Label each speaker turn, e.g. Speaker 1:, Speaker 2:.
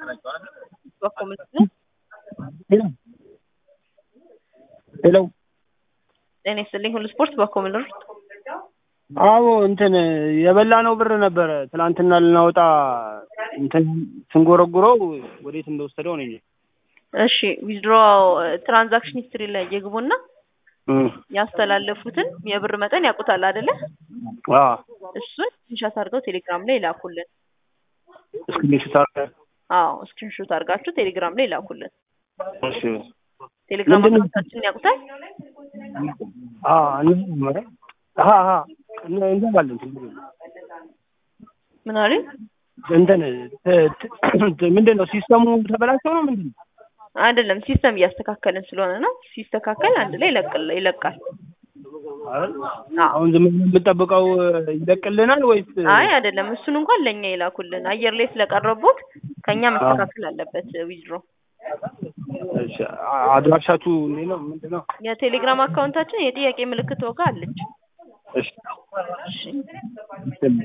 Speaker 1: ሄሎ
Speaker 2: ጤና ይስጥልኝ። ሁሉ ስፖርት በኮምን ሩት
Speaker 1: አዎ እንትን የበላነው ብር ነበረ ትናንትና ልናወጣ እንትን ስንጎረጉረው ወዴት እንደወሰደው ነው እንጂ
Speaker 2: እሺ ዊዝድሮ ትራንዛክሽን ሂስትሪ ላይ ይግቡና ያስተላለፉትን የብር መጠን ያውቁታል አይደለ? እሱን ስክሪንሾት አድርገው ቴሌግራም ላይ ላኩልን።
Speaker 1: ስክሪንሾት አድርገህ
Speaker 2: አዎ ስክሪንሾት አድርጋችሁ ቴሌግራም ላይ ላኩልን።
Speaker 1: እሺ
Speaker 2: ቴሌግራም
Speaker 1: ምንድን ነው?
Speaker 2: አካውንታችንን ያውቁታል?
Speaker 1: አ እንመረ አሃ አሃ እነ- እንገባለን ችግር የለም።
Speaker 2: ምን አሉኝ?
Speaker 1: እንትን ት- ት- ምንድን ነው ሲስተሙ ተበላሽቶ ነው ምንድን ነው?
Speaker 2: አይደለም ሲስተም እያስተካከልን ስለሆነ ነው። ሲስተካከል አንድ ላይ ይለቅል ይለቃል።
Speaker 1: አይደል?
Speaker 2: አዎ
Speaker 1: አሁን ዝም ብለን የምንጠብቀው ይለቅልናል ወይስ
Speaker 2: አይ አይደለም፣ እሱን እንኳን ለእኛ ይላኩልን። አየር ላይ ስለቀረቡት ከኛ መስተካከል አለበት። ዊዝድሮ
Speaker 1: እሺ፣ አ- አድራሻችሁ እንዴት ነው ምንድን ነው?
Speaker 2: የቴሌግራም አካውንታችን የጥያቄ ምልክት ወጋ አለች።
Speaker 1: እሺ
Speaker 2: እሺ